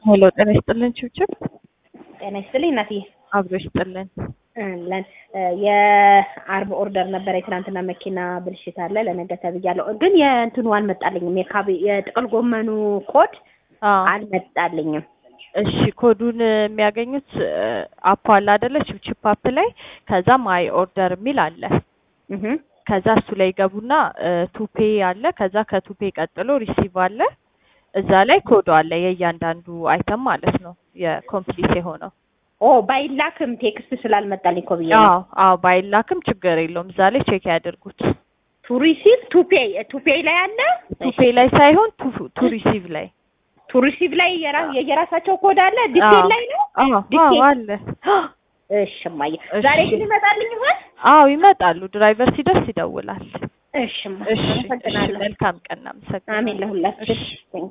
ሄሎ ጤና ይስጥልን ችብችብ ጤና ይስጥልኝ እናትዬ። አብሮ ይስጥልን። ለን የአርብ ኦርደር ነበረ። የትናንትና መኪና ብልሽት አለ ለነገ ተብያለሁ። ግን የእንትኑ አልመጣልኝም። የካቤ የጥቅል ጎመኑ ኮድ አዎ አልመጣልኝም። እሺ ኮዱን የሚያገኙት አፕ አለ አይደለ? ችፕችፕ አፕ ላይ ከዛ ማይ ኦርደር የሚል አለ። እህ ከዛ እሱ ላይ ገቡና ቱፔ አለ። ከዛ ከቱፔ ቀጥሎ ሪሲቭ አለ። እዛ ላይ ኮዱ አለ የእያንዳንዱ አይተም ማለት ነው የኮምፕሊት የሆነው። ኦ ባይላክም ቴክስት ስላልመጣልኝ እኮ ብዬ ነው። አዎ አዎ ባይላክም ችግር የለውም። እዛ ላይ ቼክ ያድርጉት። ቱ ሪሲቭ ቱ ፔይ ቱ ፔይ ላይ አለ። ቱፔ ላይ ሳይሆን ቱ ሪሲቭ ላይ ቱ ሪሲቭ ላይ የራ- የየራሳቸው ኮድ አለ። ዲቴል ላይ ነው። አዎ አዎ ዲቴል አለ። እሺ እማዬ፣ እሺ። ዛሬ ግን ይመጣልኝ ይሆን? አዎ ይመጣሉ። ድራይቨር ሲደርስ ይደውላል። እሺ እማ፣ እሺ እሺ አመሰግናለሁ። መልካም ቀን። አመሰግናለሁ። አሜን ለሁላችን። እሺ።